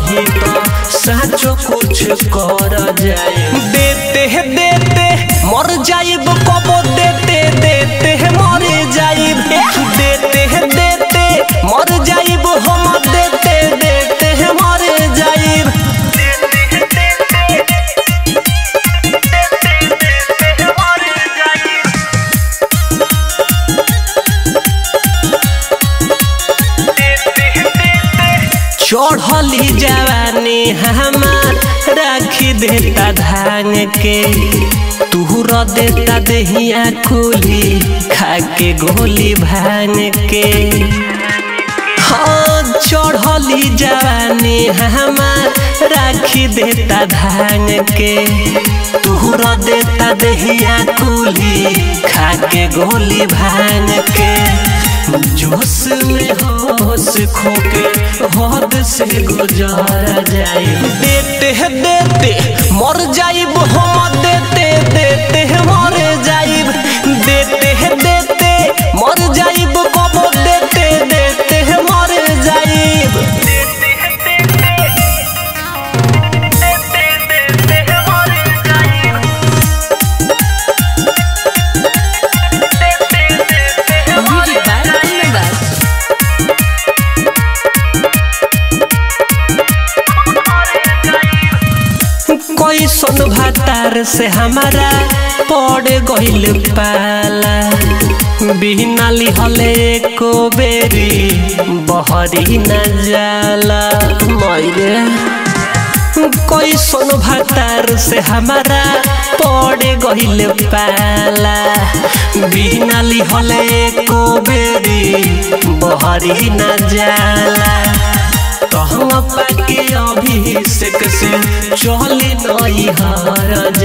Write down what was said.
रही तो साचो कुछ कर जाए देते है देते मर जाइब कबो देते देते है मर जाइब देते है देते मर जाइब हम देते देते है मर जाइब चढ़ली जवानी हमार राखी देता धान के तुहर देता दहिया कुली खा के गोली भांग के हाँ चढ़ली जवानी हमार राखी देता धान के तुहर देता दहिया कुली खा के गोली भांग के जोश में होश खोके हद से गुजार जाए देते है देते मर जाइब हम देते देते है मर जाइब देते है देते मर जाइब कबो देते देते है मर जाइब Music by Anurag. कोई सुन भातार से हमारा पड़ गइल पाला बिना लिहले को बेरी बहरी न जाला मरे कोई सुन भातार से हमारा पड़ गइल पाला बिना लिहले को बेरी बहरी न जाला तो हम पाके अभिषेक से चली नहीं हार